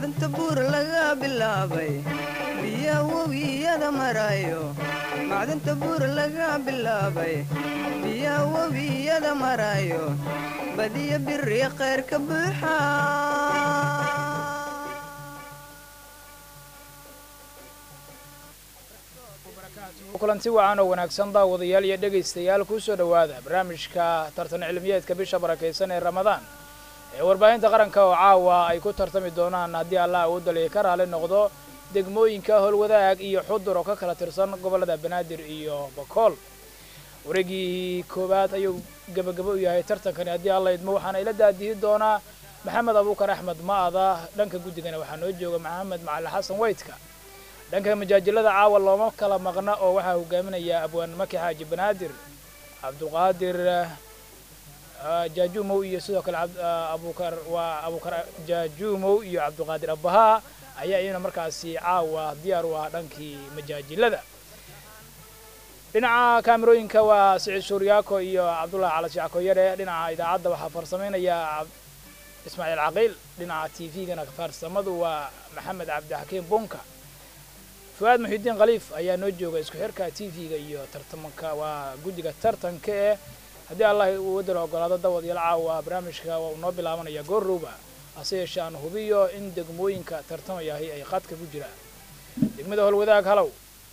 macdanta buur laga bilaabay biya webiyada marayo macdanta buur laga bilaabay biya webiyada marayo badiya biri khayr ka buuxa kulanti wacan oo wanaagsan daawadayaal iyo dhegaystayaal kusoo dhowaada barnaamijka tartan cilmiyeedka bisha barakaysan ee ramadaan ee warbaahinta qaranka oo caawa ay ku tartami doonaan haddii allah uu daliya ka raali noqdo degmooyinka howlwadaag iyo xudur oo ka kala tirsan gobollada banaadir iyo bakool wareegii koowaad ayuu gebagabo u yahay tartankani haddii alla idmo waxaana ila daadihi doonaa maxamed abuukar axmed ma'ada dhanka guddigana waxaa noo jooga maxamed macali xasan weydka dhanka majaajilada caawa looma kala maqna oo waxaa hogaaminaya abwaan maki xaaji banaadir cabdulqaadir jaajuumow iyo sidoo kale abukar waa abukar jaajuumow iyo cabdulqaadir abbahaa ayaa iyana markaasi caawa diyaar u ah dhankii majaajilada dhinaca kaamirooyinka waa siciid suuryaako iyo cabdullahi cala shacko yare dhinaca idaacadda waxaa farsamaynaya ismaaciil caqiil dhinaca t v-gana farsamadu waa maxamed cabdixakiim bunka fuaad muxidiin khaliif ayaa noo jooga isku xirka t v-ga iyo tartamanka waa guddiga tartanka eh haddii allah uu wadala ogolaado dawad yal caawa barnaamijka waa uu noo bilaabanaya goorrowba hase yeeshee aan hubiyo in degmooyinka tartamayahay ay qadka ku jiraan degmada howlwadaag halow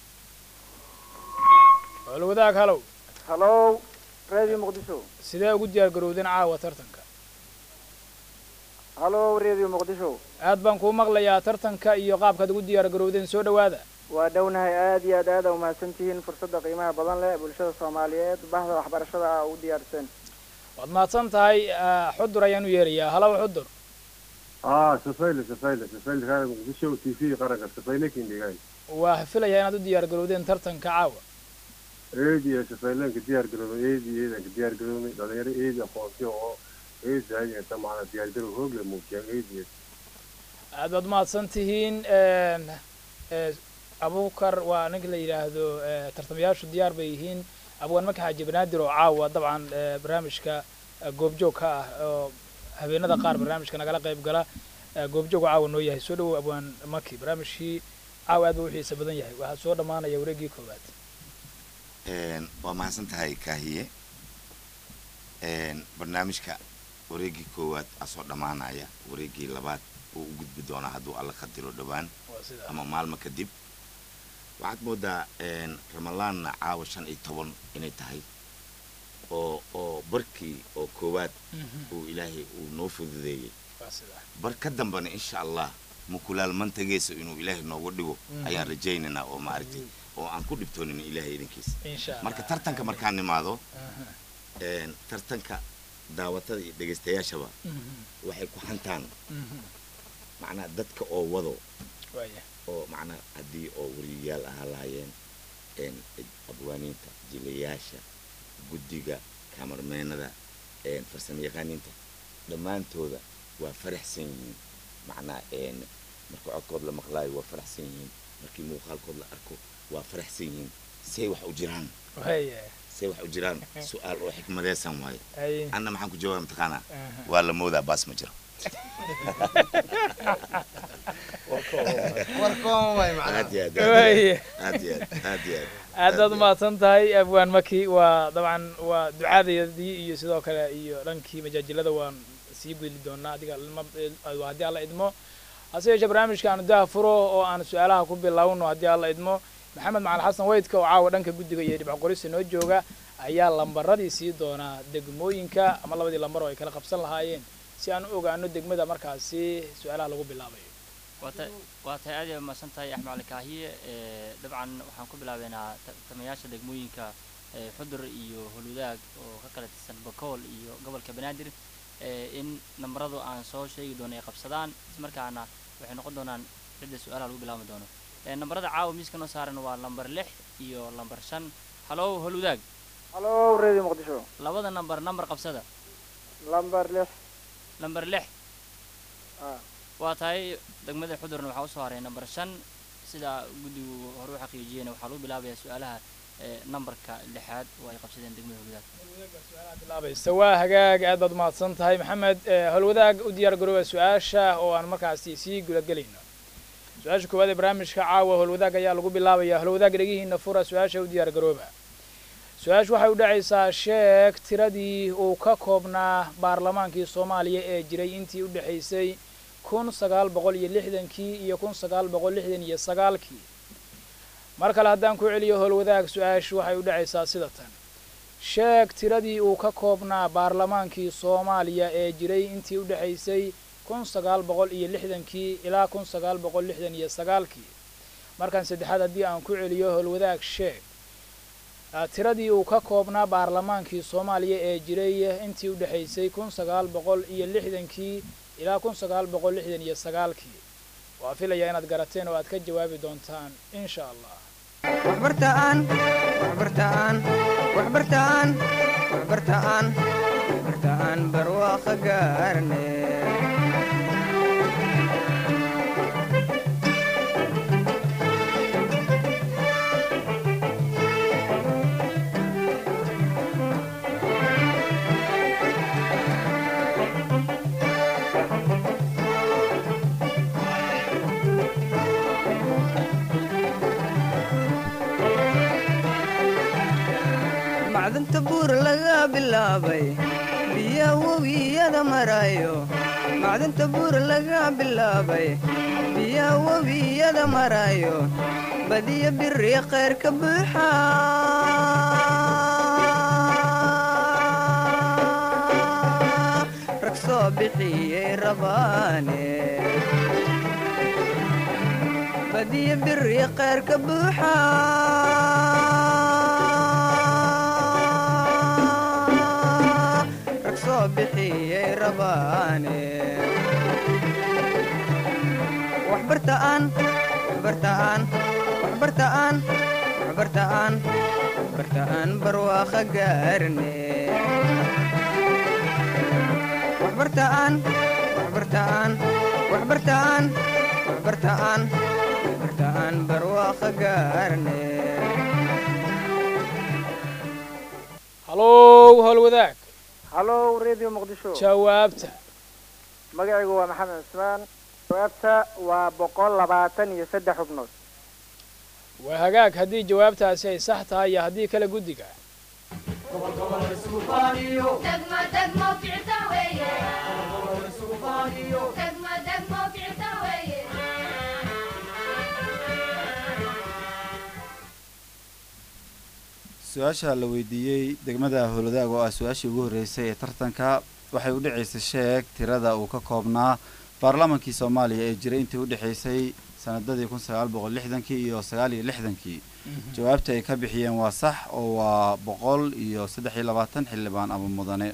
howlwadaag halow halow radio muqdisho sidee ugu diyaar garowdeen caawa tartanka halow radio muqdisho aad baan kuu maqlayaa tartanka iyo qaabkaad ugu diyaar garowdeen soo dhowaada waa dhownahay aad iyo aad aada umahadsan tihiin fursadda qiimaha badan leh bulshada soomaaliyeed bahda waxbarashada ah u diyaarsan waad mahadsan tahay xudur ayaan u yeerayaa halow xudur اه سفيلة سفيلة سفيلة هذا مقدشة وتي في قرقة سفيلة كين دقاي waa filayaa inaad u diyaar garowdeen tartanka caawa ايدي يا سفيلة كديار قرون ايدي ايدي كديار قرون دلير ايدي اخوانتي او ايدي هاي انت معنا ديار قرون هوب لموكيان ايدي aad baad umahadsan tihiin abukar waa ninka la yidhaahdo tartamayaashu diyaar bay yihiin abwaan maki xaaji banaadir oo caawa dabcan barnaamijka goobjoog ka ah oo habeenada qaar barnaamijka nagala qayb gala goobjoog caawa noo yahay soo dhawow abwaan maki barnaamijkii caawa aad ba u xiisa badan yahay waxaa soo dhammaanaya wareegii koowaad waa mahadsan tahay kaahiye barnaamijka wareegii koowaad aa soo dhammaanaya wareegii labaad uu u gudbi doonaa hadduu alla qadiro dhowaan waa sidaa ama maalmo kadib waxaad moodaa ramadaanna caawa shan iyo toban inay tahay oo oo barkii oo koowaad uu ilaahay uu noo fududeeyey waa sidaa bar ka dambana insha allah mukulaal mantageesa inuu ilaahay noogu dhigo ayaan rajaynaynaa oo maaragtay oo aan ku dhibtoonin ilaahay idinkiisa insha allah marka tartanka markaan nimaado tartanka daawatada iyo dhegaystayaashaba waxay ku hantaan macnaha dadka oo wado waaya oo macnaha haddii oo wariyayaal ahaa lahaayeen abwaaniinta jilayaasha guddiga kaamarmeenada farsamo yaqaaniinta dhammaantooda waa faraxsan yihiin macnaha marka codkood la maqlaayo waa faraxsan yihiin markii muuqaalkood la arko waa faraxsan yihiin say wax u jiraan waaya say wax u jiraan su-aal oo xikmadeysan waaye ay anna maxaan ku jawaaba mataqaanaa waa la moodaa baas ma jiro aad iyo aad waaya aad iyo aad aad iyo aad aad baad umahadsan tahay abwaan maki waa dabcan waa ducaadayadii iyo sidoo kale iyo dhankii majaajilada waan sii geli doonaa adiga ilma- haddii alla idmo hase yeeshee barnaamijka aanu daha furo oo aan su-aalaha ku bilowno haddii alla idmo maxamed macali xasan weydka oo caawa dhanka guddiga iyo dhibco qorista noo jooga ayaa lambaradii sii doonaa degmooyinka ama labadii lambar oo ay kala qabsan lahaayeen si aan u ogaano degmada markaasi su-aalaha lagu bilaabayo waata waa tahay aad ay umahadsan tahay axmed cali kaahiye ee dabcan waxaan ku bilaabeynaa tartamayaasha degmooyinka ee xudur iyo holwadaag oo ka kala tirsan bakool iyo gobolka banaadir ee in nambaradu aan soo sheegi doono ay qabsadaan ismarkaana waxay noqon doonaan cidda su-aalaha lagu bilaabi doono ee nambarada caawa miiska noo saaran waa lambar lix iyo lambar shan halow holwadaag halow radio muqdisho labada nambar nambar qabsada lambar lix lambar lix ah waa tahay degmada xudurna waxaa usoo haray nambar shan sida guddigu hore u xaqiijiyeen waxaa lagu bilaabayaa su-aalaha ee nambarka lixaad oo ay qabsadeen degmada holudaag bilaabaysa waa hagaag aad baad umahadsan tahay maxamed howlwadaag u diyaar garooba su-aasha oo aan markaasi sii gudagelayno su-aasha koowaad ee barnaamijka caawa howlwadaag ayaa lagu bilaabaya howlwadaag dhegihiina fura su-aasha u diyaar garooba su-aashu waxay u dhacaysaa sheeg tiradii uu ka koobnaa baarlamaankii soomaaliya ee jiray intii u dhexaysay kun sagaal boqol iyo lixdankii iyo kun sagaal boqol lixdan iyo sagaalkii mar kale haddaan ku celiyo howlwadaag su-aashu waxay u dhacaysaa sida tan sheeg tiradii uu ka koobnaa baarlamaankii soomaaliya ee jiray intii u dhexaysay kun sagaal boqol iyo lixdankii ilaa kun sagaal boqol lixdan iyo sagaalkii markan saddexaad haddii aan ku celiyo howlwadaag sheeg tiradii uu ka koobnaa baarlamaankii soomaaliya ee jiray intii u dhexaysay kun sagaal boqol iyo lixdankii ilaa kun sagaal boqol lixdan iyo sagaalkii waa filayaa inaad garateen oo aad ka jawaabi doontaan insha allah waxbartaan waxbartaan waxbartaan waxbartaan waxbartaan barwaaqo gaarne macdanta buur laga bilaabay biya webiyada marayo macdanta buur laga bilaabay biya webiyada marayo badiya biri khayr ka buuxa rag soo bixiyey rabaane badiya biri khayr ka buuxa rag soo bixiyey rabaane waxbartaan waxbartaan waxbartaan waxbartaan waxbartaan barwaaqo gaarne waxbartaan waxbartaan waxbartaan waxbartaan waxbartaan barwaaqo gaarne hallow howlwadaag hallow radio muqdisho jawaabta magacaygu waa maxamed cusmaan jawaabta waa boqol labaatan iyo saddex xubnood waa hagaag haddii jawaabtaasi ay sax tahay iyo haddii kale guddiga دقمة دقمة في عتاوية دقمة دقمة في عتاوية su-aasha la weydiiyey degmada howladaag oo ah su-aashii ugu horreysay ee tartanka waxay u dhacaysay sheeg tirada uu ka koobnaa baarlamaankii soomaaliya ee jiray intii u dhexaysay sanadadii kun sagaal boqol lixdankii iyo sagaal iyo lixdankii jawaabta ay ka bixiyeen waa sax oo waa boqol iyo saddex iyo labaatan xildhibaan ama mudane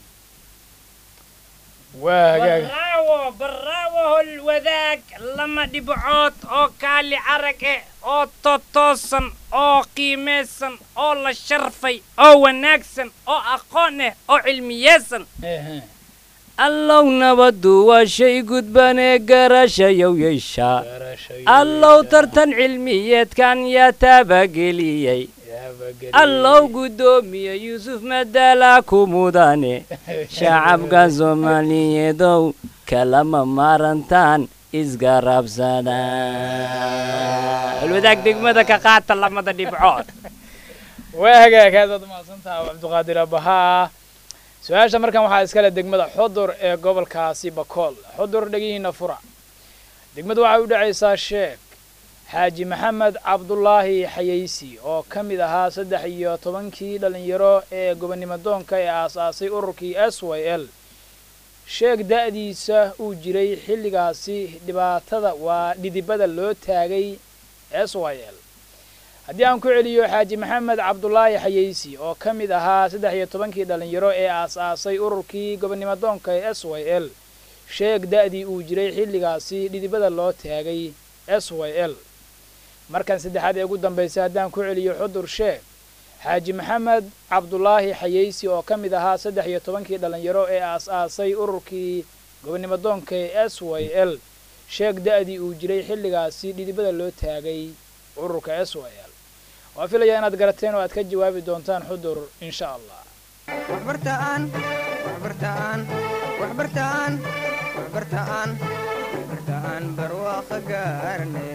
waa hagaag baraawo baraawo holwadaag lama dhibcood oo kaali arag eh oo totoosan oo qiimaysan oo la sharfay oo wanaagsan oo aqoon eh oo cilmiyeysan ehe allow nabadu waa shay gudbanee garashayow yeeshaa garashayo allow tartan cilmiyeedkan yaa taabageliyey allow guddoomiye yuusuf madaalaa ku mudane shacabka soomaaliyeedow kalama maarantaan isgarabsada holwadaag degmada ka qaata lamada dhibcood waa hagaag aad baad umahadsantaha cabdiqaadir abahaa su-aasha markan waxaa iskale degmada xudur ee gobolkaasi bakool xudur dhegihiina fura degmadu waxay u dhacaysaa sheeg xaaji maxamed cabdulaahi xayeysi oo ka mid ahaa saddex iyo tobankii dhallinyaro ee gobonnimo doonka ee aas-aasay ururkii s y l sheeg da'diisa uu jiray xilligaasi dhibaatada waa dhidibada loo taagay s y l haddii aan ku celiyo xaaji maxamed cabdulaahi xayeysi oo ka mid ahaa saddex iyo tobankii dhallinyaro ee aas-aasay ururkii gobonnimo doonka ee s y l sheeg da'dii uu jiray xilligaasi dhidibada loo taagay s y l markan saddexaad ee ugu dambaysay haddaan ku celiyo xudur sheeg xaaji maxamed cabdulaahi xayeysi oo ka mid ahaa saddex iyo tobankii dhallinyaro ee aas-aasay ururkii gobonnimo doonka ee s y l sheeg da'dii uu jiray xilligaasi dhidibada loo taagay ururka s y l waa filayaa inaad garateen oo aad ka jawaabi doontaan xudur insha allah waxbartaan waxbartaan waxbartaan waxbartaan waxbartaan barwaaqo gaarne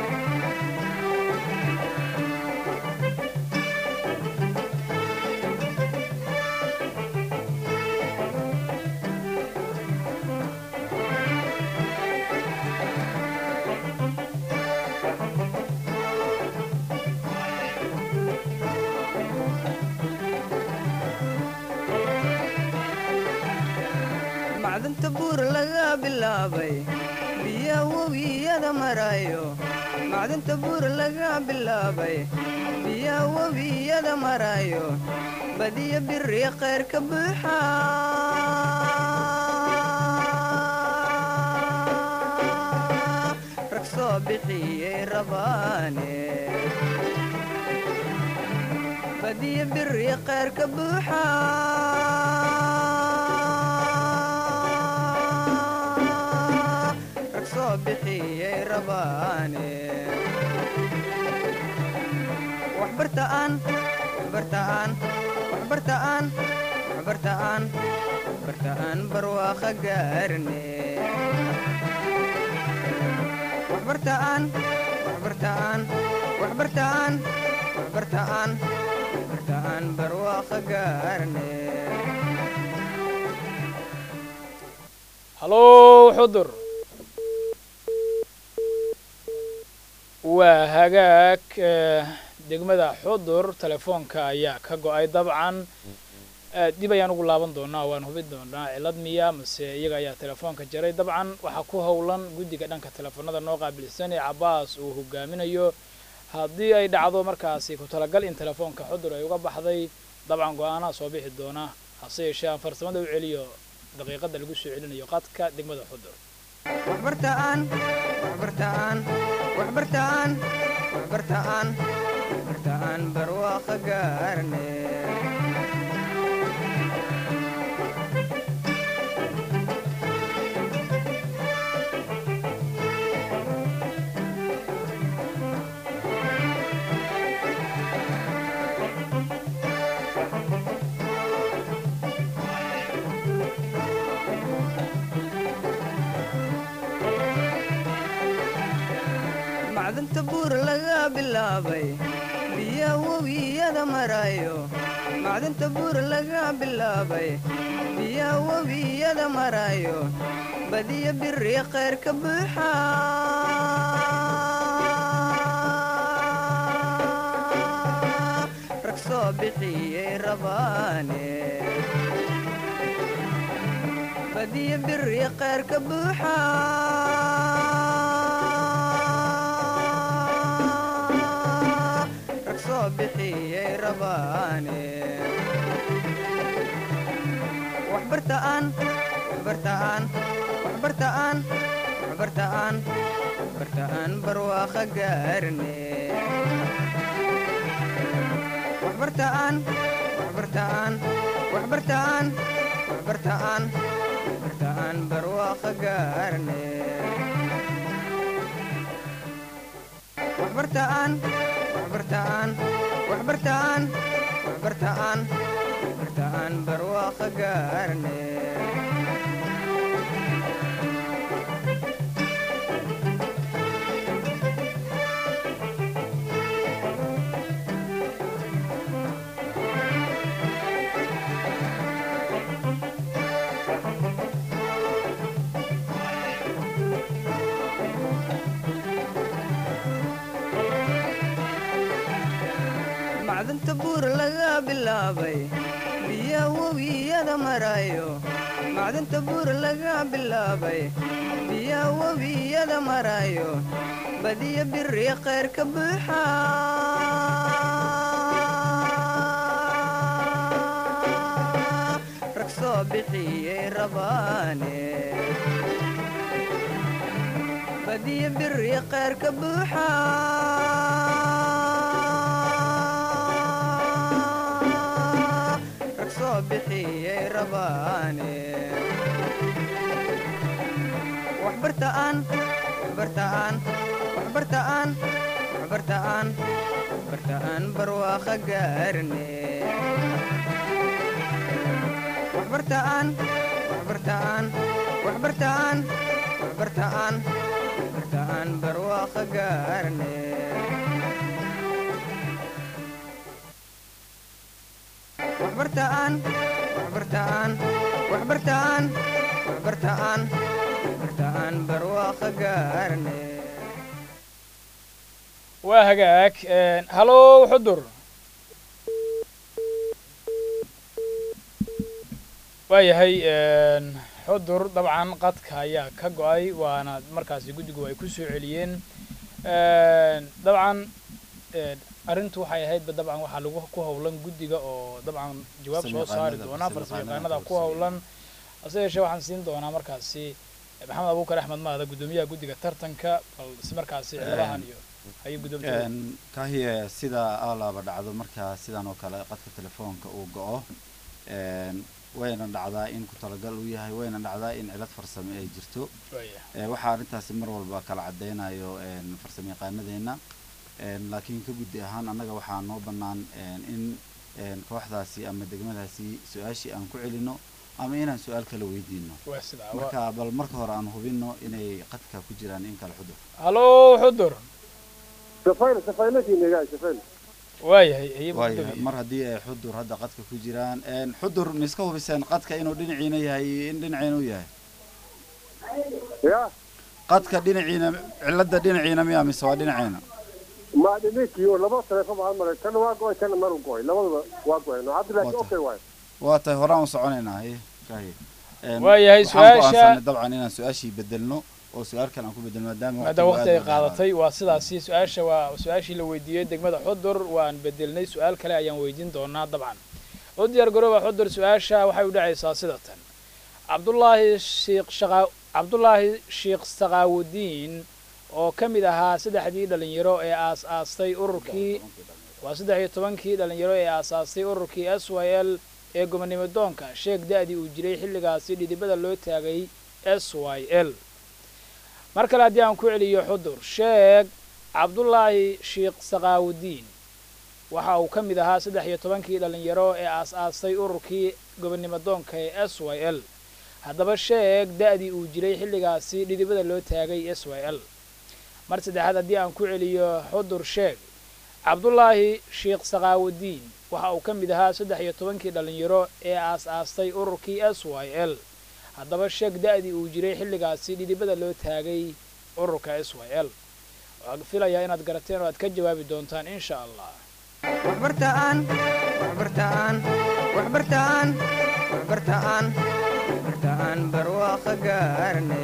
macdanta buur laga bilaabay biya webiyada marayo macdanta buur laga bilaabay biya webiyada marayo badiya biri khayr ka buuxa rag soo bixiyey rabaane badiya biri khayr ka buuxa rag soo bixiyey rabaane waxbartaan waxbartaan waxbartaan waxbartaan waxbartaan barwaaqa gaarne waxbartaan waxbartaan waxbartaan waxbartaan waxbartaan barwaaqa gaarne hallow xudur waa hagaag eh, degmada xudur telefoonka ayaa ka go-ay dabcan eh, dib ayaan ugu laaban doonaa waan hubin doonaa cilad miya mase iyaga ayaa telefoonka jaray dabcan waxaa ku howlan guddiga dhanka telefoonada noo qaabilsan ee cabaas uu hogaaminayo haddii ay dhacdo markaasi ku talagal in telefoonka xudur ay uga baxday dabcan go-aanaa soo bixi doona hase yeeshee aan farsamada u celiyo daqiiqada lagu soo celinayo qadka degmada xudur waxbartaan waxbartaan waxbartaan waxbartaan waxbartaan barwaaqa gaarne macdanta buur laga bilaabay biya webiyada marayo macdanta buur laga bilaabay biya webiyada marayo badiya biri khayr ka buuxa rag soo bixiyey rabaane badiya biri khayr ka buuxa rag soo bixiyey rabaane waxbartaan waxbartaan waxbartaan waxbartaan waxbartaan barwaaqa gaarne waxbartaan waxbartaan waxbartaan waxbartaan waxbartaan barwaaqa gaarne waxbartaan waxbartaan waxbartaan waxbartaan waxbartaan barwaaqa gaarne macdanta buur laga bilaabay biya webiyada marayo macdanta buur laga bilaabay biya webiyada marayo badiya biri khayr ka buuxa rag soo bixiyey rabaane badiya biri khayr ka buuxa rag soo bixiyey rabaane waxbartaan waxbartaan waxbartaan waxbartaan waxbartaan barwaaqa gaarne waxbartaan waxbartaan waxbartaan waxbartaan waxbartaan barwaaqa gaarne waxbartaan waxbartaan waxbartaan waxbartaan waxbartaan barwaaqa gaarne waa hagaag hallow xudur waayahay xudur dabcan qadka ayaa ka go-ay waana markaasi guddigu ay ku soo celiyeen dabcan arrintu waxay ahaydba dabcan waxaa lagu ku howlan guddiga oo dabcan jawaab soo saari Farsamayaqaanada, doona farsamayaqaanada farsamayaqaanada ku howlan hase yeeshee waxaan siin doonaa markaasi maxamed abuukar axmed maada guddoomiyaha guddiga tartanka bal si markaasi ciidahan iyo ayay guddoomtooda kahiye sida alaaba dhacdo markaa sidan oo kale qadka telefoonka uu go-o wayna dhacdaa in ku talagal uu yahay wayna dhacdaa in cilad farsame ay jirto waaya Eh, waxaa arrintaasi mar walba kala cadeynayo farsamo yaqaanadeena laakiin ka guddi ahaan annaga waxaa noo bannaan in een, kooxdaasi ama degmadaasi su-aashii aan ku celino ama inaan su-aal kala weydiino waa sidaa waa marka bal marka hore aan hubino inay qadka ku jiraan in kala xudur hallow xudur safayl safaylakiinaga safayl waayahay ayay waayahay guddoomiye mar haddii ay xudur hadda qadka ku jiraan een, xudur ma iska hubiseen qadka inuu dhinaciina yahay iyo in dhinaciina u yahay ya qadka dhinaciina cilada dhinaciina miya mise waa dhinaciina ma dhininkii laba taleefon baan maray kana waa go-ay kana maru go-ay labadaba waa go-ay no cabdilaahi Waa okay waay waa tahay horaan u soconaynaa haye kahiye Een, Waayahay, waxaan su-aasha- go'aansanay dabcan inaan su-aashii bedelno oo su-aal kale aan ku bedelno maadaama maadaama waqti ay aad u dheeraaday. qaadatay waa sidaasi su-aasha waa su-aashii la weydiiyey degmada xudur waan bedelnay su-aal kale ayaan weydiin doonaa dabcan u diyaar garooba xudur su-aasha waxay u dhacaysaa sida tan cabdullaahi shiikh shaqa cabdullaahi sheikh saqaawudiin oo ka mid ahaa saddexdii dhalinyaro ee aas-aastay ururkii waa saddex iyo tobankii dhalinyaro ee aasaastay ururkii s y l ee gobonimo doonka sheeg da-dii uu jiray xilligaasi dhidibada loo taagay s y l mar kale haddii aan ku celiyo xudur sheeg cabdullaahi sheikh saqaawudiin waxa uu ka mid ahaa saddex iyo tobankii dhalinyaro ee aas-aastay ururkii gobonimo doonka ee s y l haddaba sheeg da-dii uu jiray xilligaasi dhidibada loo taagay s y l mar saddexaad haddii aan ku celiyo xudur sheeg cabdullaahi sheikh saqaawudiin waxa uu ka mid ahaa saddex iyo tobankii dhalinyaro ee aas-aastay ururkii s y l haddaba sheeg da-dii uu jiray xilligaasi dhidibada loo taagay ururka s y l waxaan filayaa inaad garateen oo aad ka jawaabi doontaan insha allah waxbartaan waxbartaan waxbartaan waxbartaan waxbartaan barwaaqa gaarne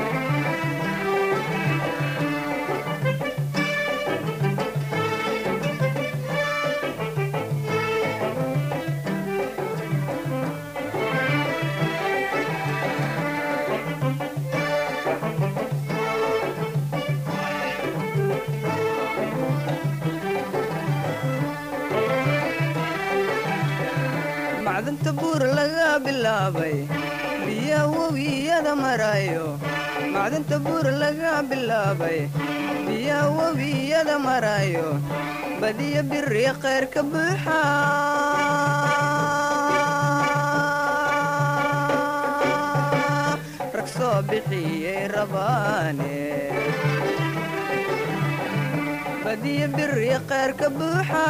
macdanta buur laga bilaabay biya webiyada marayo macdanta buur laga bilaabay biya webiyada marayo badiya biri khayr ka buuxa rag soo bixiyey rabaane badiya biri khayr ka buuxa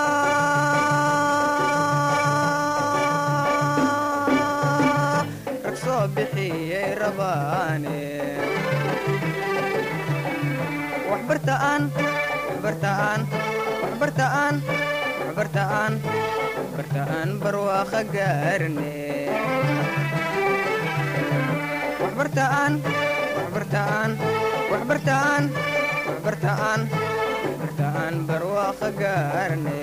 rag soo bixiyey rabaane waxbartaan waxbartaan waxbartaan waxbartaan waxbartaan barwaaqa gaarne waxbartaan waxbartaan waxbartaan waxbartaan waxbartaan barwaaqa gaarne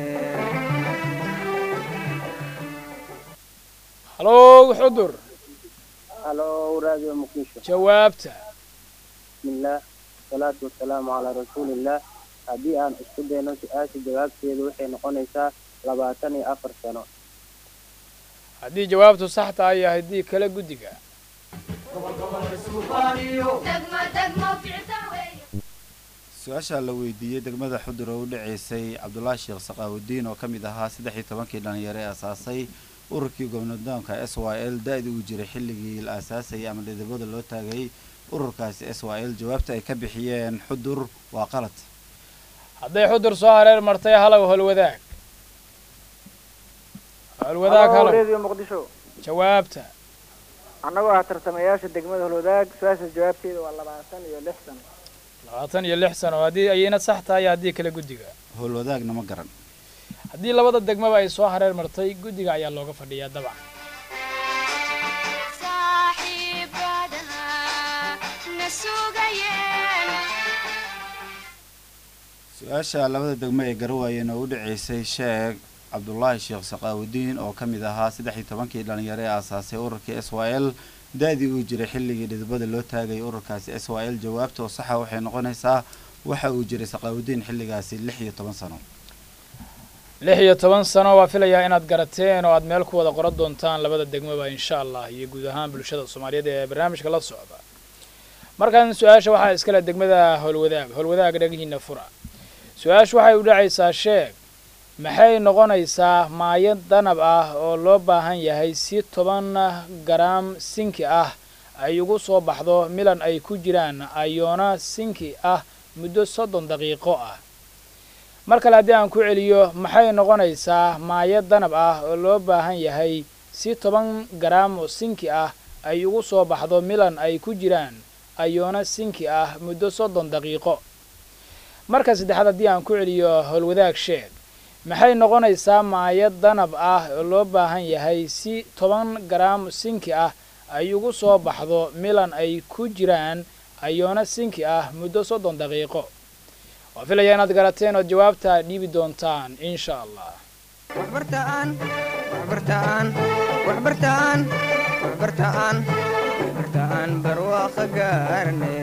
hallow xudur halo radio muqdisho jawaabta bismillaah wasalaatu wasalaamu calaa rasuulillaah haddii aan isku dayno su-aasha jawaabteedu waxay noqonaysaa labaatan iyo afar sano haddii jawaabtu sax tahay iyo haddii kale guddiga degmo degmo ficta weeye su-aasha la weydiiyey degmada xudur oo u dhaceysay cabdulaahi sheekh saqaawudiin oo ka mid ahaa saddex iyo tobankii dhalinyaro ee asaasay ururkii gobnadoonka s y l da-dii uu jiray xilligii la aasaasayay ama dhidibada loo taagay ururkaasi s y l jawaabta ay ka bixiyeen xudur waa qalad hadday xudur soo hareer martay halow holwadaag holwadaag halow radio muqdisho jawaabta annagoo ah tartamayaasha degmada holwadaag su-aasha jawaabteeda waa labaatan iyo lix sano labaatan iyo lix sano haddii ayayna sax tahay iyo haddii kale guddiga howlwadaagna ma garan haddii labada degmaba ay soo hareer martay guddiga ayaa looga fadhiyaa dabcan su-aasha labada degmo ee garawaayeen oo u dhaceysay sheeg cabdulaahi sheekh saqaawudiin oo ka mid ahaa saddex iyo tobankii dhalinyaro ee aasaasay ururkii s y l da-dii uu jiray xilligii dhidibada loo taagay ururkaasi s y l jawaabta oo saxa waxay noqonaysaa waxa uu jiray saqaawudiin xilligaasi lix iyo toban sano lix iyo toban sano waa filayaa inaad garateen oo aad meel ku wada qoran doontaan labada degmaba insha allah iyo guud ahaan bulshada soomaaliyeed ee barnaamijka la socda markan su-aasha waxaa iskale degmada howlwadaag howlwadaag dhagihiina fura su-aashu waxay u dhacaysaa sheeg maxay noqonaysaa maayad danab ah oo loo baahan yahay si toban garaam sinki ah ay ugu soo baxdo milan ay ku jiraan ayoona sinki ah muddo soddon daqiiqo ah mar kale haddii aan ku celiyo maxay noqonaysaa maayad danab ah oo loo baahan yahay si toban garaam oo sinki ah ay ugu soo baxdo milan ay ku jiraan ayoona sinki ah muddo soddon daqiiqo marka saddexaad haddii aan ku celiyo howlwadaag sheeg maxay noqonaysaa maayad danab ah oo loo baahan yahay si toban garaam sinki ah ay ugu soo baxdo milan ay ku jiraan ayoona sinki ah muddo soddon daqiiqo waa filaya inaad garateen ood jawaabta dhiibi doontaan insha allah waxbartaan waxbartaan waxbartaan waxbartaan waxbartaan barwaaqo gaarne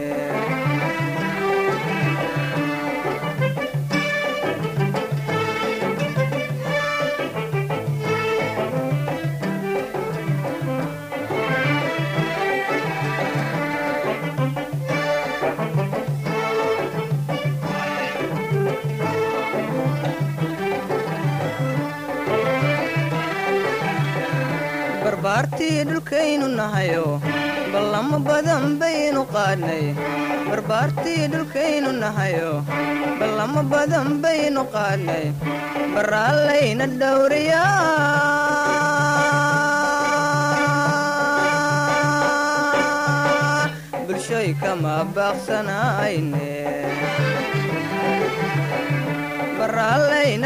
barbaartii dhulkaynu nahayo ballamo badan baynu qaadnay barbaartii dhulkaynu nahayo ballamo badan baynu qaadnay baraallayna dhowriyaa bulshoy kama baaqsanayne baraallayna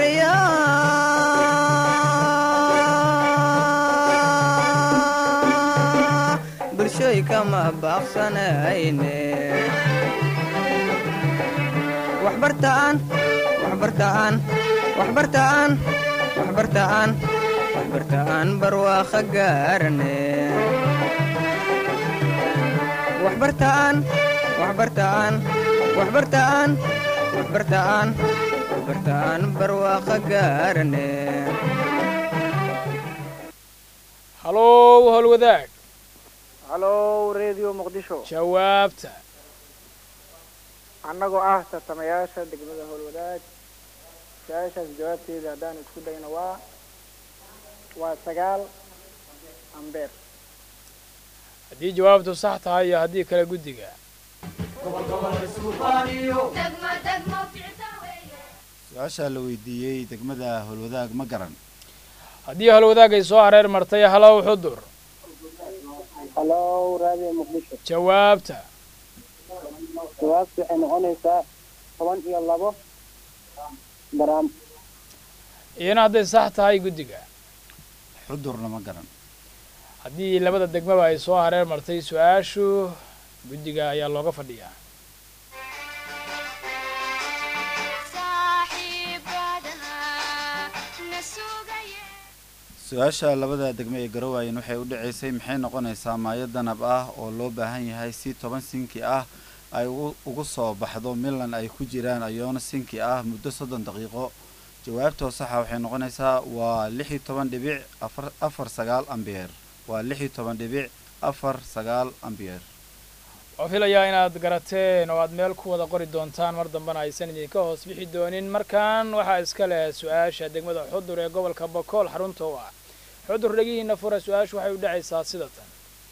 dhowriyaa bulshoy kama baaqsanayne waxbartaan waxbartaan waxbartaan waxbartaan waxbartaan barwaaqo gaarane waxbartaan waxbartaan waxbartaan waxbartaan waxbartaan barwaaqo gaarane halow howlwadaag halow radio muqdisho jawaabta annagoo ah tartamayaasha degmada howlwadaag su-aashaas jawaabteeda haddaan isku dayno waa waa sagaal ambeer haddii jawaabtu sax tahay iyo haddii kale guddiga su-aasha la weydiiyey degmada howlwadaag ma garan haddii howlwadaag ay soo hareer martay halow xudur halow radio muqdisho jawaabta jawaabtu waxay noqonaysaa toban iyo labo garaam iyana hadday sax tahay guddiga xudurna ma garan haddii labada degmaba ay soo hareer martay su-aashu guddiga ayaa looga fadhiyaa su-aasha labada degme ee garowaayeen waxay u dhaceysay maxay noqonaysaa maayo danab ah oo loo baahan yahay si toban sinki ah ay ugu ugu soo baxdo milan ay ku jiraan ayoona sinki ah muddo soddon daqiiqo jawaabtoo saxa waxay noqonaysaa waa lix iyo toban dhibic afar afar sagaal ambeer waa lix iyo toban dhibic afar sagaal ambeer oo filayaa inaad garateen oo aad meel ku wada qori doontaan mar dambena aysan idinka hoos bixi doonin markan waxaa iska leh su-aasha degmada xudur ee gobolka bokool xarunta u ah xudur dhegihiina fura su-aashu waxay u dhacaysaa sida tan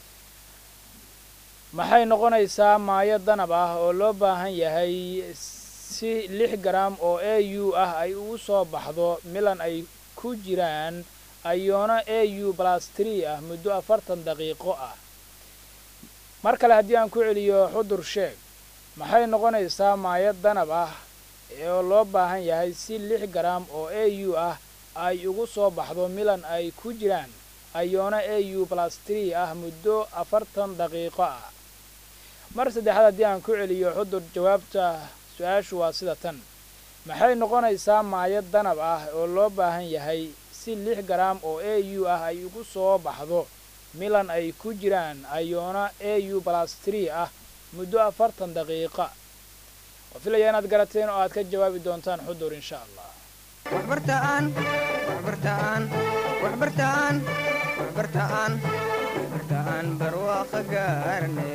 maxay noqonaysaa maayo danab ah oo loo baahan yahay si lix garam oo a u ah ay ugu soo baxdo milan ay ku jiraan ayoona a u plus tree ah muddo afartan daqiiqo ah mar kale haddii aan ku celiyo xudur sheeg maxay noqonaysaa maayo danab ah oo loo baahan yahay si lix garam oo a u ah ay ugu soo baxdo milan ay ku jiraan ayoona a u plus tree ah muddo afartan daqiiqo ah mar saddexaad haddii aan ku celiyo xudur jawaabta su-aashu waa sida tan maxay noqonaysaa maayo danab ah oo loo baahan yahay si lix garam oo a u ah ay ugu soo baxdo milan ay ku jiraan ayoona a u plus tree ah muddo afartan daqiiqa oo filaya inaad garateen oo aad ka jawaabi doontaan xudur insha allah waxbartaan waxbartaan waxbartaan waxbartaan waxbartaan barwaaqo gaarne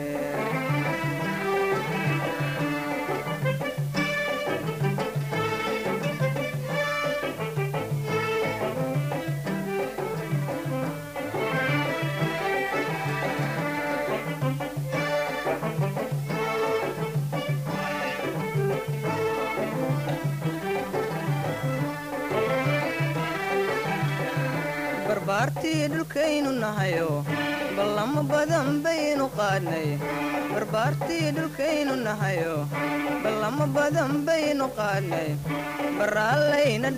barbaartii dhulkaynu nahayo ballamo badan baynu qaadnay barbaartii dhulkaynu nahayo ballamo badan baynu qaadnay baraallayna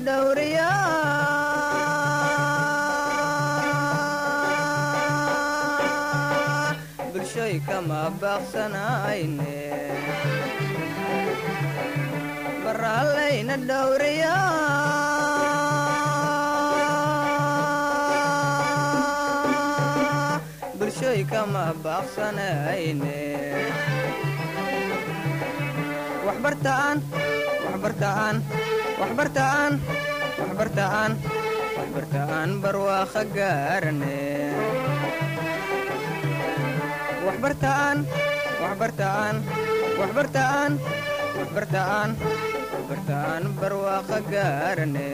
dhowriyaa bulshoy kama baaqsanayne baraallayna dhowriyaa bulshoy kama baaqsanayne waxbartaan waxbartaan waxbartaan waxbartaan waxbartaan barwaaqo gaarane waxbartaan waxbartaan waxbartaan waxbartaan waxbartaan barwaaqo gaarane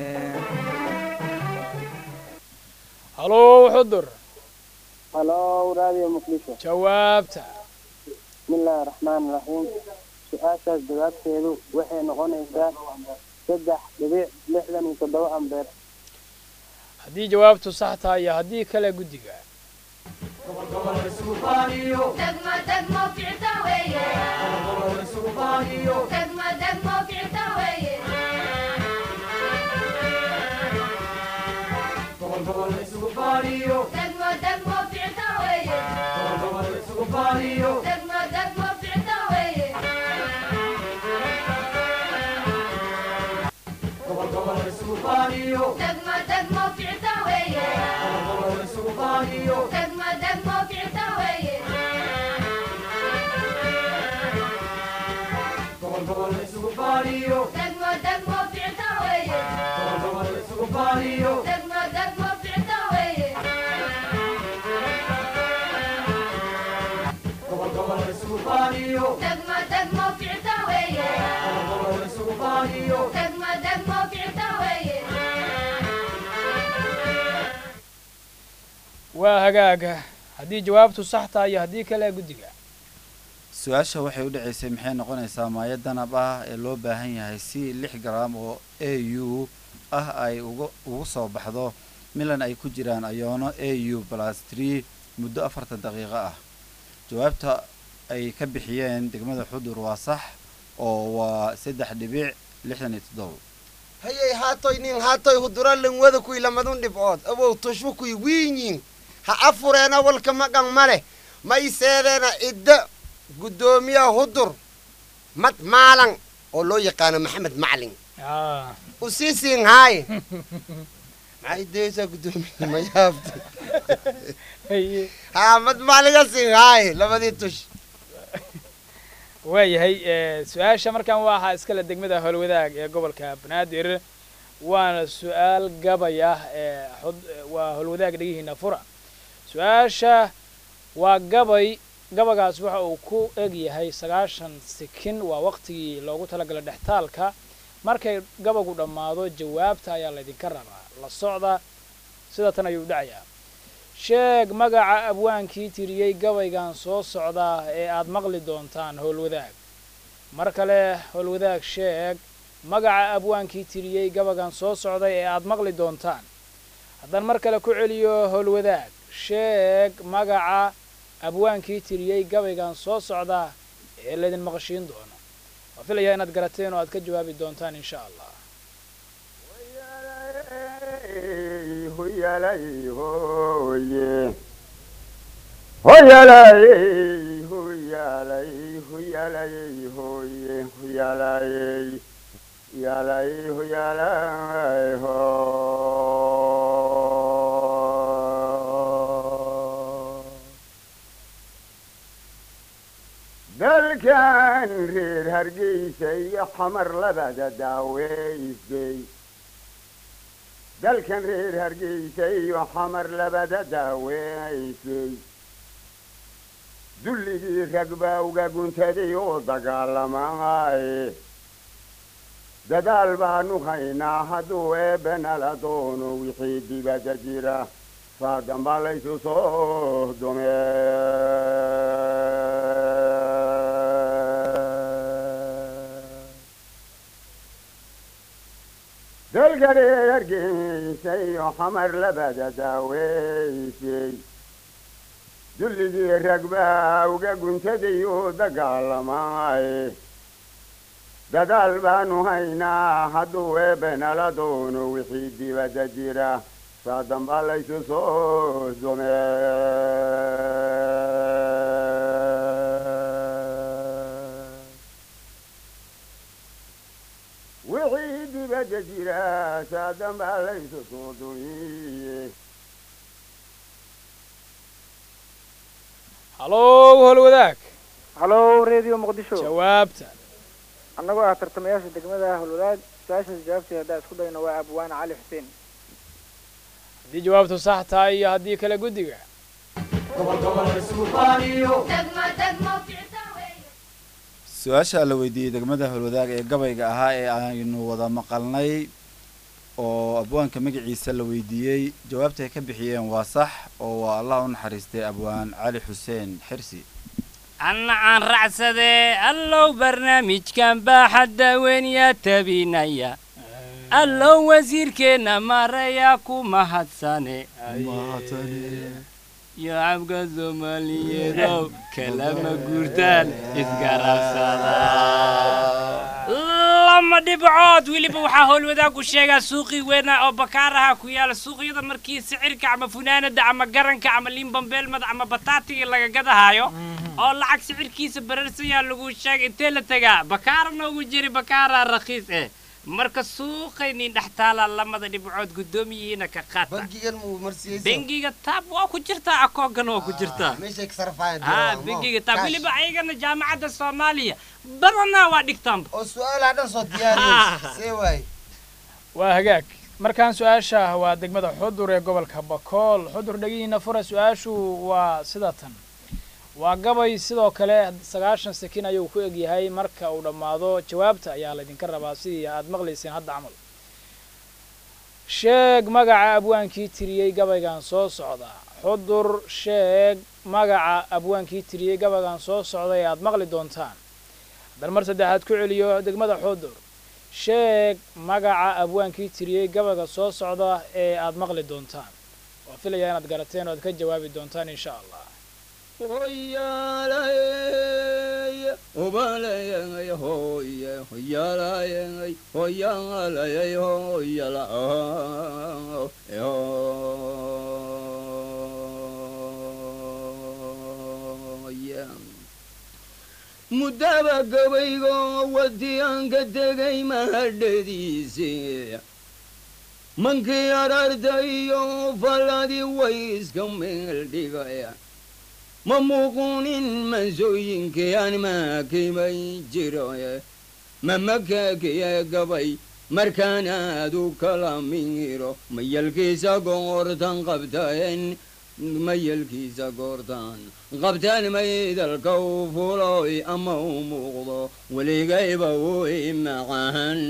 halow xudur halo radio muqdisho jawaabta bismillaahi raxmaani raxiim su-aashaas jawaabteedu waxay noqonaysaa saddex dhibic lixdan iyo toddoba ambeer haddii jawaabtu sax tahay iyo haddii kale guddiga degmo degmo ficta weeye degmo degmo ficta weeye degmo degmo ficta weeye degmo degmo ficta weeye degmo degmo ficta weeye degmo degmo ficta weeye degmo degmo ficta weeye degmo degmo ficta weeye degmo degmo ficta weeye degmo degmo ficta weeye waa hagaaga haddii jawaabtu sax tahay iyo haddii kale guddiga su-aasha waxay u dhacaysay maxay noqonaysaa maayo danab ah ee loo baahan yahay si lix garam oo a u ah ay uga ugu soo baxdo milan ay ku jiraan ayoono a u plus tree muddo afartan daqiiqo ah jawaabta ay ka bixiyeen degmada xudur waa sax oo waa saddex dhibic lixdan iyo toddoba hayay haatoy nin haatoy huduralen wada kuy lamadun dhibcood abow tushbu kuy wiinyin ha afureena walka maqan male ma iseedeena idda guddoomiyaha hudur mad maalan oo loo yaqaano maxamed maclin usiisiin haaye maxay deysaa guddoomiyaha ma yaabta haa mad macliga siin haaye labadii tush waayahay su-aasha markaan waxaa iskale degmada howlwadaag ee gobolka banaadir waana su-aal gabay ah ee xud waa howlwadaag dhegihiina fura su-aasha waa gabay gabagaas waxa uu ku eg yahay sagaashan sikin waa waqtigii loogu talagalay dhextaalka markay gabagu dhammaado jawaabta ayaa laydinka rabaa la socda sida tan ayuu dhacayaa sheeg magaca abwaankii tiriyey gabaygan soo socda ee aad maqli doontaan howlwadaag mar kale howlwadaag sheeg magaca abwaankii tiriyey gabaygan soo socday ee aad maqli doontaan haddaan mar kale ku celiyo howlwadaag sheeg magaca abwaankii tiriyey gabaygan soo socda ee laydin maqashiin doono waa filayaa inaad garateen oo aad ka jawaabi doontaan insha allah huyalay hoye huyalay huyalay huyalay hoye huyalay yalay huyalay ho dalkan reer hargeysa iyo xamar labada daaweysay dalkan reer hargeysa iyo xamar labada daaweysay dulligii rag baa uga guntaday oo dagaalamaaye dadaal baanu haynaa hadduu eebbenala doono wixii dibadda jira saa dambaa laysu soo dume dalka reer hargeysa iyo xamar labada daaweysay dulligii rag baa uga guntaday oo dagaalamaaye dadaal baanu haynaa hadduu eebbenala doono wixii dibadda jira saa dambaa laysu soo dume wixii dibadda jira saa dambaa laysu soo dumiye hallow howlwadaag hallow radio muqdisho jawaabta annagoo ah tartamayaasha degmada howlwadaag su-aashaas jawaabteeda haddaa isku dayno waa abwaane cali xuseen haddii jawaabtu sax tahay iyo haddii kale guddiga su-aasha la weydiiyey degmada howlwadaag ee gabayga ahaa ee aynu wada maqalnay oo abwaanka magaciisa la weydiiyey jawaabta ay ka bixiyeen waa sax oo waa allah u naxariistay abwaan cali xuseen xirsi anna aan racsadee allow barnaamijkan baaxadda weyn yaa tabinaya allow wasiirkeenna maarayaa ku mahadsane shacabka soomaaliyeedow kalama guurtaan isgarabsada lama dhibcood weliba waxaa howlwadaagu sheegaa suuqii weynaa oo bakaaraha ku yaala suuqyada markii sicirka ama funaanada ama garanka ama liinbambeelmada ama bataatiga laga gadahaayo oo lacag sicirkiisa bararsan yaa lagu sheegay intee la tegaa bakaara noogu jiri bakaara rakhiis eh marka suuqaynin dhex taalaa lamada dhibcood guddoomiyihiina ka qaata bangigan muu marsiyeysa bengiga taab waa ku jirtaa akoogan waa ku jirtaa meeshay ka sarfayaan ah bengiga taab weliba ayagana jaamacadda soomaaliya badanaa waa dhigtaanba oo su-aalaha dhan soo diyaariyey see waay waa hagaag markaan su-aasha waa degmada xudur ee gobolka bakool xudur dhegihiina fura su-aashu waa sida tan waa gabay sidoo kale sagaashan sakin ayuu ku egyahay marka uu dhammaado jawaabta ayaa laydinka rabaa sidii aad maqlayseen hadda camal sheeg magaca abwaankii tiriyey gabaygan soo socda xudur sheeg magaca abwaankii tiriyey gabaygan soo socda ee aad maqli doontaan haddana mar saddexaad ku celiyo degmada xudur sheeg magaca abwaankii tiriyey gabayga soo socda ee aad maqli doontaan waa filayaa inaad garateen oo aad ka jawaabi doontaan insha allah hoyaalay obalayay hoye hoyaalayay hoyaalayay hoyala muddaba gabaygo wadiyaanka tegay mahadhadiise mankii arartayo falladii way iska meel dhigaya ma muuqunin mansooyinkayaan maakimay jiroye ma makaakiye gabay markaan aad u kala miro mayalkiisa goortan qabtaen mayalkiisa goortaan qabtaan maydalka u fuloy ama u muuqdo weligayba way macan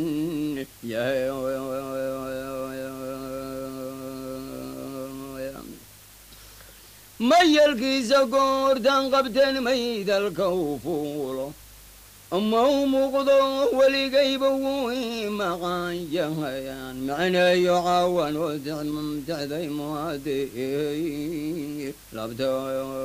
mayalkiisa goortaan qabtaan maydalka u fuulo ama u muuqdo weligayba way maqan yahayaan macneeyo caawan oo dicday muade labta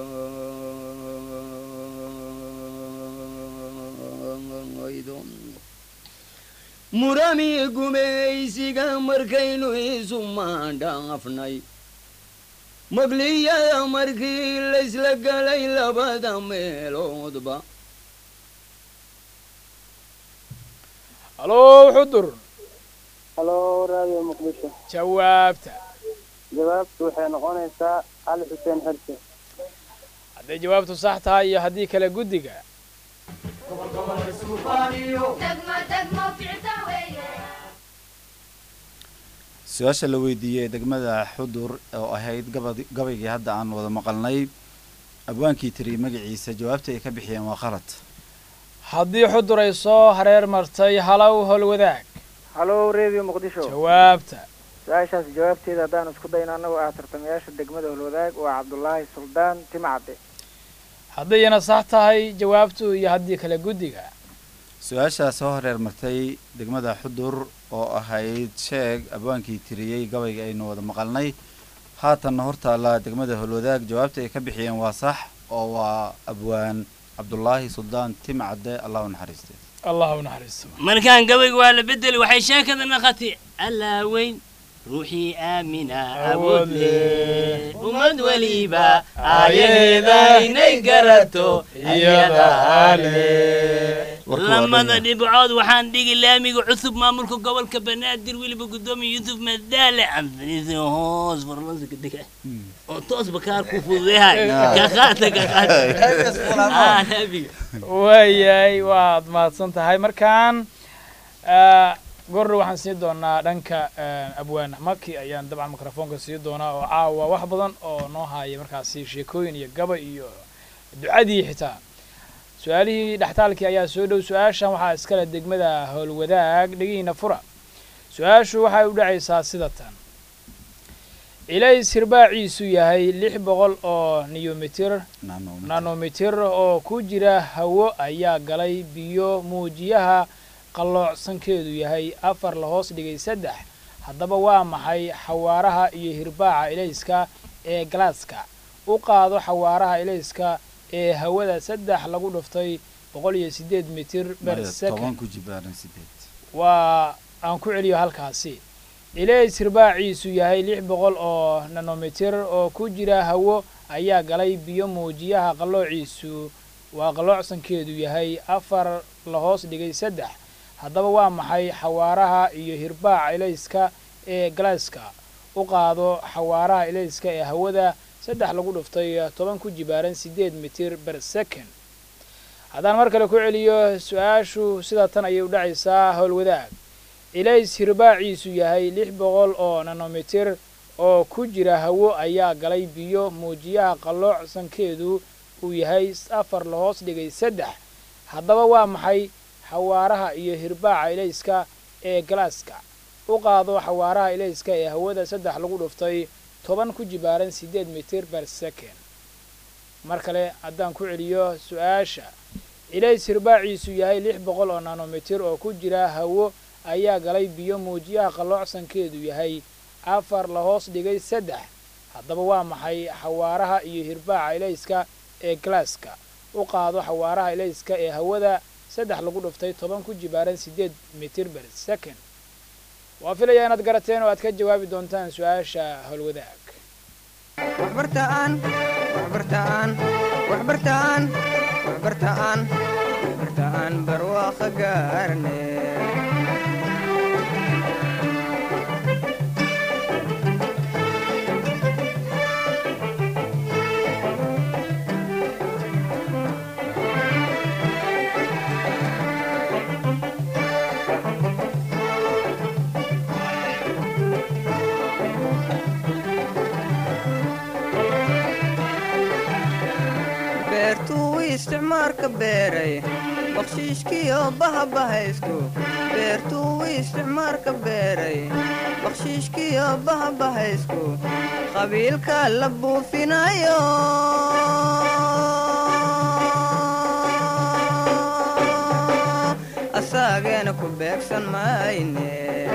murami gumaysiga markaynu isu maandhaafnay magliyada markii laysla galay labada meeloodba halo xudur halo raadiyo muqdisho jawaabta jawaabtu waxay noqonaysaa cali xuseen xirse hadday jawaabtu sax tahay iyo haddii kale guddiga su-aasha la weydiiyey degmada xudur oo ahayd gabad- gabaygii hadda aan wada maqalnay abwaankii tiri magaciisa jawaabta ay ka bixiyeen waa qalad haddii xudur ay soo hareer martay halow howlwadaag halo radio muqdisho jawaabta su-aashaas jawaabteeda haddaan isku dayno annagoo ah tartamayaasha degmada holwadaag waa cabdulaahi suldaan timcadde haddayna sax tahay jawaabtu iyo haddii kale guddiga su-aashaa soo horeer martay degmada xudur oo ahayd sheeg abwaankii tiriyey gabayga aynu wada maqalnay haatanna hortaalla degmada holwadaag jawaabta ay ka bixiyeen waa sax oo waa abwaan cabdulaahi suldaan timcadde allah u naxariiste allah u naxariisto markaan gabayga waa la bedeli waxay sheekada naqatay allaa weyn ruuxii aamina awood leh ummad weliba aayaheeda inay garato iyadaa leh lamada dhibcood waxaan dhigi laamiga cusub maamulka gobolka banaadir weliba gudoomiya yuusuf madaale anfaniisi hoos farlansiga dega oo toos bakaar ku fududehay ka qaata ka qaata laamiga waayahay waad mahadsan tahay markaan goordhow waxaan siin doonaa dhanka abwaan maki ayaan dabcan mikrofoonka sii doonaa oo caawa wax badan oo noo haaya markaasi sheekooyin iyo gaba iyo ducadii xitaa su-aalihii dhextaalkii ayaa soo dhow su-aashan waxaa iskale degmada howlwadaag dhegihiina fura su-aashu waxay u dhacaysaa sida tan ilays hirbaaciisu yahay lix boqol oo niyomitir nanomitir oo ku jira hawo ayaa galay biyo muujiyaha qalloocsankeedu yahay afar la hoos dhigay saddex haddaba waa maxay xawaaraha iyo hirbaaca ilayska ee galaaska u qaado xawaaraha ilayska ee hawada saddex lagu dhuftay boqol iyo siddeed mitir ber toban second ku jibaaran sideed waa aan ku celiyo halkaasi ilays hirbaaciisu yahay lix boqol oo nanomitir oo ku jira hawo ayaa galay biyo muujiyaha qalloociisu waa qalloocsankeedu yahay afar la hoos dhigay saddex haddaba waa maxay xawaaraha iyo hirbaaca ilayska ee galaaska u qaado xawaaraha ilayska ee hawada saddex lagu dhuftay toban ku jibaaran siddeed mitir ber second haddaan mar kale ku celiyo su-aashu sida tan ayay u dhacaysaa howlwadaag ilays hirbaaciisu yahay lix boqol oo nanomitir oo ku jira hawo ayaa galay biyo muujiyaha qalloocsankeedu uu yahay afar la hoos dhigay saddex haddaba waa maxay xawaaraha iyo hirbaaca ilayska ee galaaska u qaado xawaaraha ilayska ee hawada saddex lagu dhuftay toban ku jibaaran siddeed mitir ber second mar kale haddaan ku celiyo su-aasha ilays hirbaaciisu yahay lix boqol oo nanomitir oo ku jira hawo ayaa galay biyo muujiyaha qalloocsankeedu yahay afar la hoos dhigay saddex haddaba waa maxay xawaaraha iyo hirbaaca ilayska ee galaaska u qaado xawaaraha ilayska ee hawada saddex lagu dhuftay toban ku jibaaran siddeed mitir ber second waa filayaa inaad garateen oo aad ka jawaabi doontaan su-aasha howlwadaag waxbartaan waxbartaan waxbartaan waxbartaan waxbartaan barwaaqo gaarne isticmaarka beeray bakshiishkiyo bahabahaysku beertuu isticmaarka beeray bakshiishkiyo bahabahaysku qabiilka la buufinayo asaageena ku beegsan mayne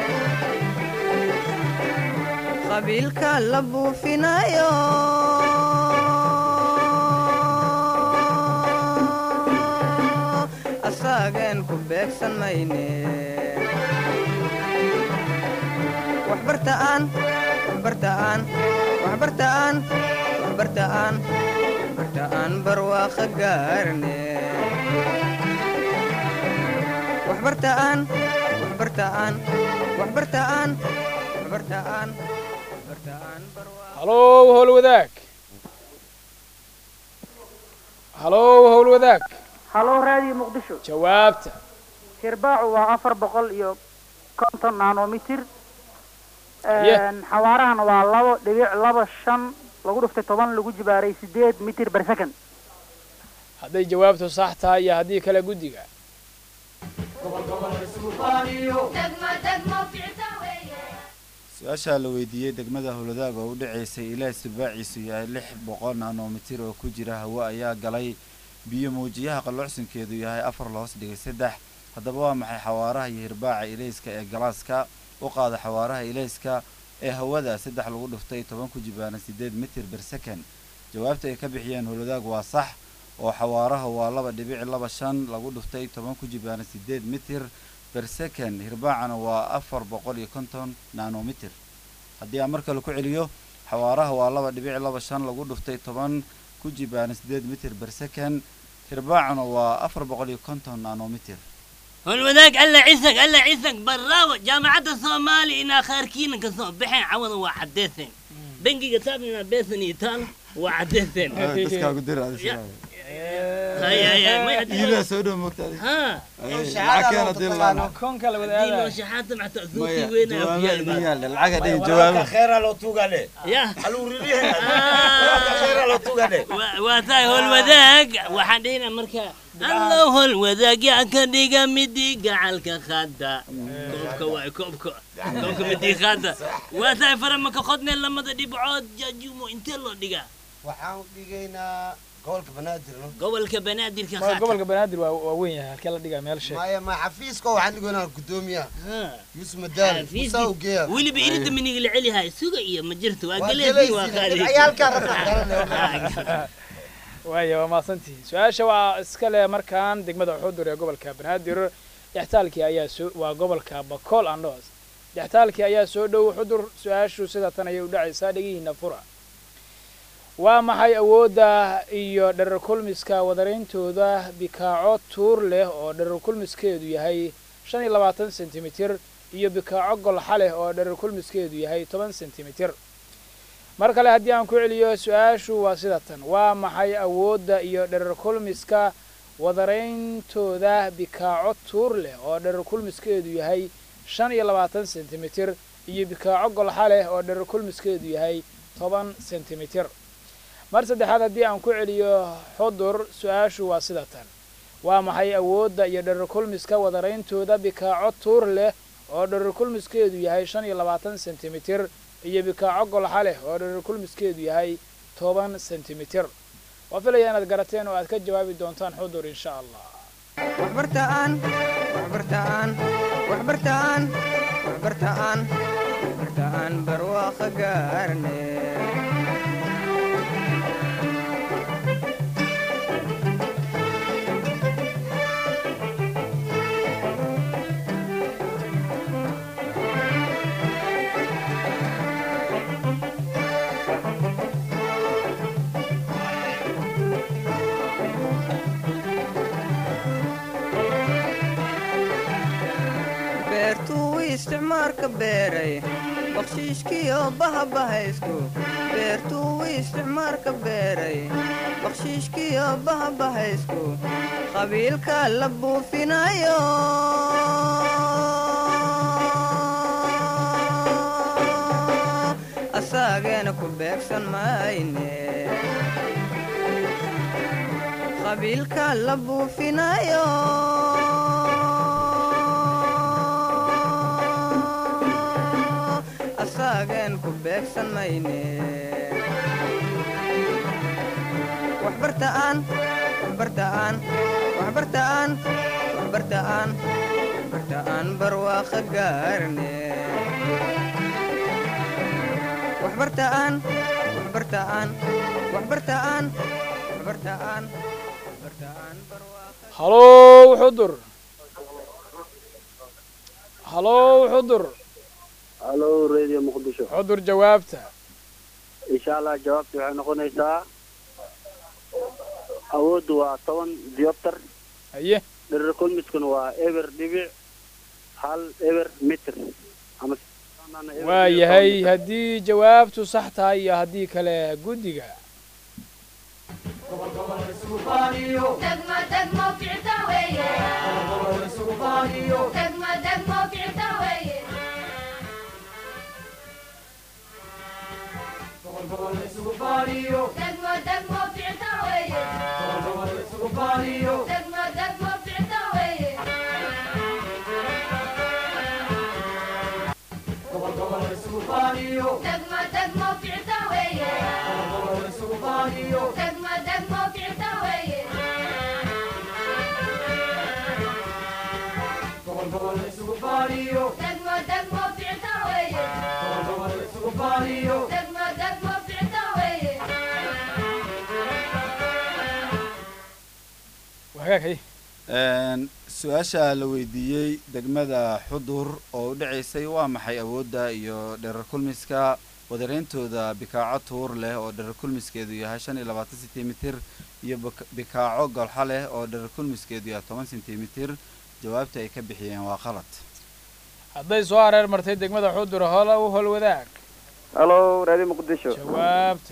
qabiilka la buufinayo asaageen ku beegsan mayne waxbartaan waxbartaan waxbartaan waxbartaan waxbartaan barwaaqa gaarne waxbartaan waxbartaan waxbartaan waxbartaan waxbartaan halow howl wadaag halow howl wadaag halo raadiyo muqdisho jawaabta hirbaacu waa afar boqol iyo konton nanomitir Yeah. xawaarahana waa labo dhibic laba shan lagu dhuftay toban lagu jibaaray sideed mitir per second hadday jawaabtu sax tahay iyo haddii kale guddiga su-aashaa la weydiiyey degmada howladaag oo u dhacaysay ilaah sibaaciisu yahay lix boqol nanomitir oo ku jira hawo ayaa galay biyo muujiyaha qalloocsankeedu yahay afar la hoos dhigay saddex haddaba waa maxay xawaaraha iyo hirbaaca ilayska ee galaaska u qaada xawaaraha ilayska ee hawada saddex lagu dhuftay toban ku jibaaran sideed mitir ber second jawaabta ay ka bixiyeen howladaag waa sax oo xawaaraha waa laba dhibic laba shan lagu dhuftay toban ku jibaaran sideed mitir ber second hirbaacana waa afar boqol iyo konton nanomitir haddii aan mar kale ku celiyo xawaaraha waa laba dhibic laba shan lagu dhuftay toban ku jibaaran sideed mitir ber second hirbaacana waa afar boqol iyo konton nanomitir والوذاك ألا عيسك ألا عيسك براو جامعة الصومالي إن خاركين كسو بحين عوض وعديثين بنجي كتابنا بيثن يتال وعديثين dadkaa ku dira هاي هاي ما iibaa soo dhow mogtaadi ها lacag keena dil laana koonka la دينو شحاتة مع تأذوكي maya وين jawaabaa idin أبيال yaalla lacag hadhay jawaabo khayra loo tuugale يا aluurilihe khayra loo tuugale واتاي هو الوذاك وحدينا مركا الله هو الوذاك يا كديغا مدي قعلك خادا كوبكا واي كوبكا كوبكا مدي خادا واتاي فرمك خدنا لما دي بعود جاجومو انت لو ديغا waxaan dhigaynaa gobolka banaadir no gobolka banaadir ka Ma- gobolka banaadir waa waa weyn yahay halkee la dhigaa meel sheeg maya ma xafiiska waxaan dhigaynaa gudoomiyaha yuusuf madaali musaa ugeeya weli ba irinta miniga la celi haay suga iyo ma jirto waa Waa galeedii waa galaysiin, qaadi ciyaalkaa rabta waaya waa mahadsantihi su-aasha waa iska leh markaan degmada xudur ee gobolka banaadir dhextaalkii ayaa soo waa gobolka bakool andhoos dhextaalkii ayaa soo dhow xudur su-aashu sida tan ayay u dhacaysaa dhegihiina fura waa maxay awoodda iyo dherer kulmiska wadarayntooda bikaaco tuur leh oo dherer kulmiskeedu yahay shan iyo labaatan sentimitir iyo bikaaco golxa leh oo dherer kulmiskeedu yahay toban sentimitir mar kale haddii aan ku celiyo su-aashu waa sida tan waa maxay awoodda iyo dherer kulmiska wadarayntooda bikaaco tuur leh oo dherer kulmiskeedu yahay shan iyo labaatan sentimitir iyo bikaaco golxa leh oo dherer kulmiskeedu yahay toban sentimitir mar saddexaad haddii aan ku celiyo xudur su-aashu waa sida tan waa maxay awoodda iyo dherer kulmiska wadarayntooda bikaaco tuur leh oo dherer kulmiskeedu yahay shan iyo labaatan sentimitir iyo bikaaco golxa leh oo dherer kulmiskeedu yahay toban sentimitir waa filaya inaad garateen oo aad ka jawaabi doontaan xudur insha allah waxbartaan waxbartaan waxbartaan waxbartaan waxbartaan barwaaqa gaarne beertuu isticmaarka beeray bakshiishkiyo bahabahaysku beertuu isticmaarka beeray bakshiishkiyo bahabahaysku qabiilka la buufinayo asaageena ku beegsan mayne qabiilka la buufinayo asaagen ku beegsan mayne waxbartaan waxbartaan waxbartaan waxbartaan waxbartaan barwaaqa gaarne waxbartaan waxbartaan waxbartaan waxbartaan waxbartaan halow xudur halow xudur halo radio muqdisho xudur jawaabta insha allah jawaabta waxay noqonaysaa awooddu waa toban diopter haye dherer kulmiskuna waa eber dhibic hal eber mitr ama waa yahay haddii jawaabtu sax tahay iyo haddii kale guddiga degmo degmo ficta weeye degmo degmo ficta weeye degmo degmo ficta weeye degmo degmo ficta weeye degmo degmo ficta weeye degmo degmo ficta weeye degmo degmo ficta weeye degmo degmo ficta weeye wagaaghay Een, su-aasha la weydiiyey degmada xudur oo u dhacaysay waa maxay awoodda iyo dherer kulmiska wadareyntooda bikaaco tuur leh oo dherer kulmiskeedu yahay shan iyo labaatan sentimitir iyo bik- bikaaco golxa leh oo dherer kulmiskeedu yahay toban sentimitir jawaabta ay ka bixiyeen waa qalad hadday soo hareer martay degmada xudur hola u hol wadaag halo radio muqdisho jawaabta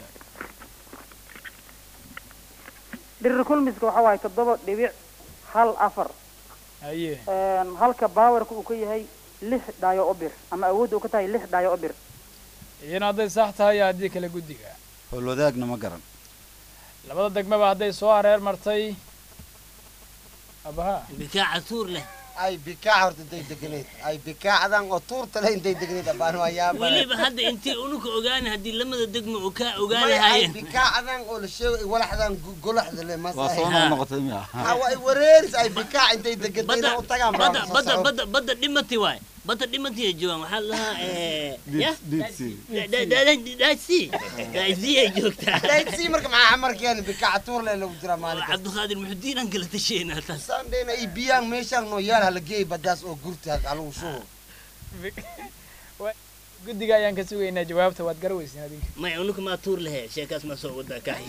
dhirir kulmiska waxa waaye toddoba dhibic hal afar haye Een, halka baawarka uu ka yahay lix dhaayo obir ama awoodda uu ka tahay lix dhaayo obir iyana hadday sax tahay iyo haddii kale guddiga howl wadaagna ma garan labada degmaba hadday soo hareer martay abaha bikaaca tuur leh ay bikaaca horta intay degneed ay bikaacadan oo tuurta leh intay degneed abaan waa yaaba weliba hadda intay unuka ogaana haddii lamada degmo oo kaa may ay ogaanahayeen bikaacadan oo la sheego walaxdan gu- golaxda leh mas waa soo ay- noqotay miya Ha, waa ay wareeris ay bikaac intay degatay badda inay u tagaan baa badda soo badda socon. badda badda dhimati waay badda dhimati ay joogaan waxaa la lahaa eh, ya Deep- deep sea. daasi daasi ay joogtaa Daydsi marka maxaa xamarkeena bikaaca tuur leh lagu jiraa maalinka cabdiqaadir muxudiin aan kala tasheynaa taas sandhayna i biyaan meeshaan noo yaal hala geey baddaas oo gurti halagu shubo guddiga ayaan ka sugaynaa jawaabta waad garaweysin adinka maya unuka maa tuur lehe sheekaas maa soo wadaa kahay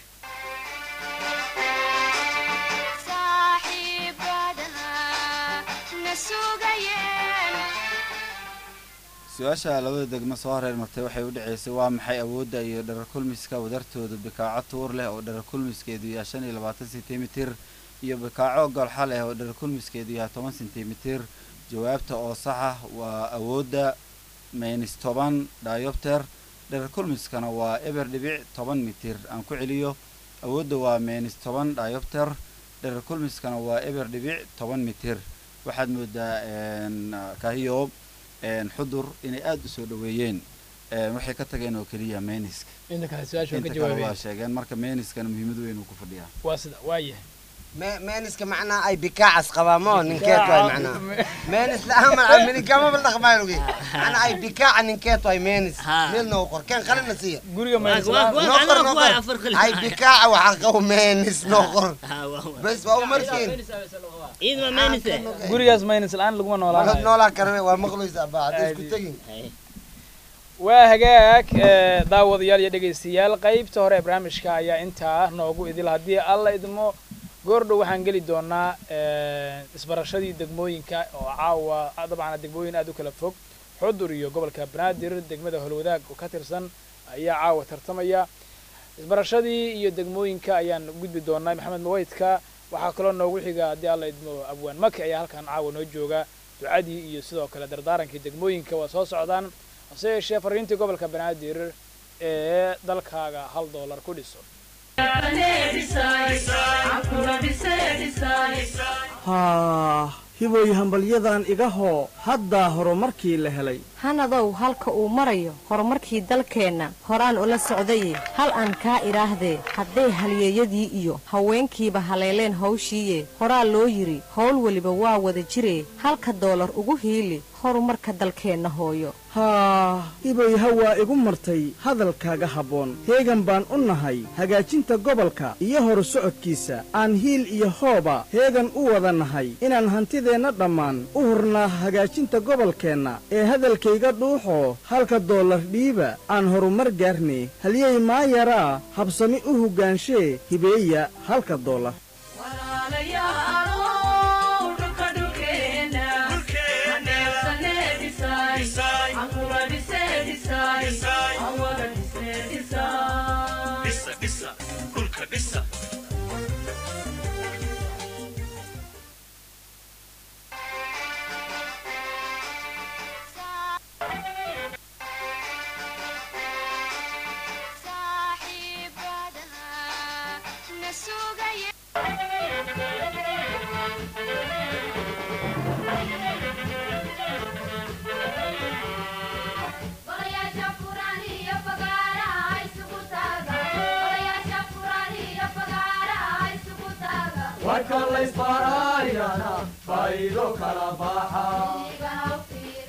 su-aasha labada degmo soo hareer martay waxay u dhacaysay waa maxay awoodda iyo dherer kulmiska wadartooda bikaaco tuur leh oo dherer kulmiskeedu yahay shan iyo labaatan sentimitir iyo bikaaco golxa leh oo dherer kulmiskeedu yahay toban sentimitir jawaabta oo saxa waa awoodda minus toban diopter dherer kulmiskana waa eber dhibic toban mitir aan ku celiyo awoodda waa minus toban diopter dherer kulmiskana waa eber dhibic toban mitir waxaad moodaa een, kahiyo een, xudur inay aada u soo dhaweeyeen een, waxay ka tageen oo keliya meniska inta kale su-aasha waa ka inta kale waa jawaabeen sheegeen marka meniskana muhiimad weyn uu ku fadhiyaa waa sida waa yahay Me- meeniska macnaa ay bikaacas qabaa moo ninkeet waay macnaa meenis la-aan macnaa minigamaba dhaqmaa lugi macnaa ay bikaaca ninkeet waay meenis meel noo qor keen qalina siiya guriga meenis Waa- waa- waa- noo qor waa- noo waa qor afar qalin. ay bikaaca waxaa qabo meenis noo qor Ha, waa- waa. bes waa u markiin ciid waa meenise gurigaas maynis la-aan laguma Malad noolaanayo noolaa karwe waa maqlaysaa baa hadday isku tegin waa hagaag eh, daawadayaal iyo dhegaystayaal qaybta hore ee barnaamijka ayaa intaa noogu idil haddii alla idmo goordhow waxaan geli doonaa eh, isbarashadii degmooyinka oo caawa ah, dabcan degmooyin aad u kala fog xudur iyo gobolka banaadir degmada holwadaag oo ka tirsan ayaa caawa tartamaya isbarashadii iyo degmooyinka ayaan gudbi doonaa maxamed maweydka waxaa kaloo noogu xiga haddii alla idmo abwaan maki ayaa halkan caawa noo jooga ducadii iyo sidoo kale dardaarankii degmooyinka waa soo socdaan hase yeeshee fariintii gobolka banaadir ee dalkaaga hal doolar ku dhiso haa hiboy hambalyadan iga hoo haddaa horumarkii la helay hanadow halka uu marayo horumarkii dalkeenna horaan ula socdaye hal aan kaa idhaahdee hadday halyeeyadii iyo haweenkiiba haleeleen hawshiiye horaa loo yidhi howl weliba waa wada jiree halka doolar ugu hiili horumarka dalkeenna hooyo haa hiboy hawaa igu martay hadalkaaga habboon heegan baan u nahay hagaajinta gobolka iyo horu socodkiisa aan hiil iyo hooba heegan u wada nahay inaan hantideenna dhammaan u hurnaa hagaajinta gobolkeenna ee hadalkayga dhuuxoo halka doolar dhiiba aan horumar gaarnay halyey maayaraa habsami u hoggaanshe hibeeya halka doolar warka laysbaaraayana faa'iido kala baxa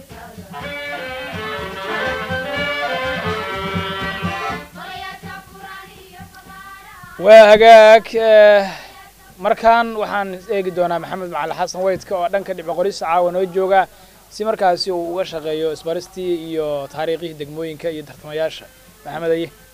waa hagaag eh, markaan waxaan eegi doonaa maxamed macali xasan weydka oo dhanka dhibco qorista caawa noo jooga si markaasi uu uga shaqeeyo isbaristii iyo taariikhihii degmooyinka iyo tartamayaasha maxamed aye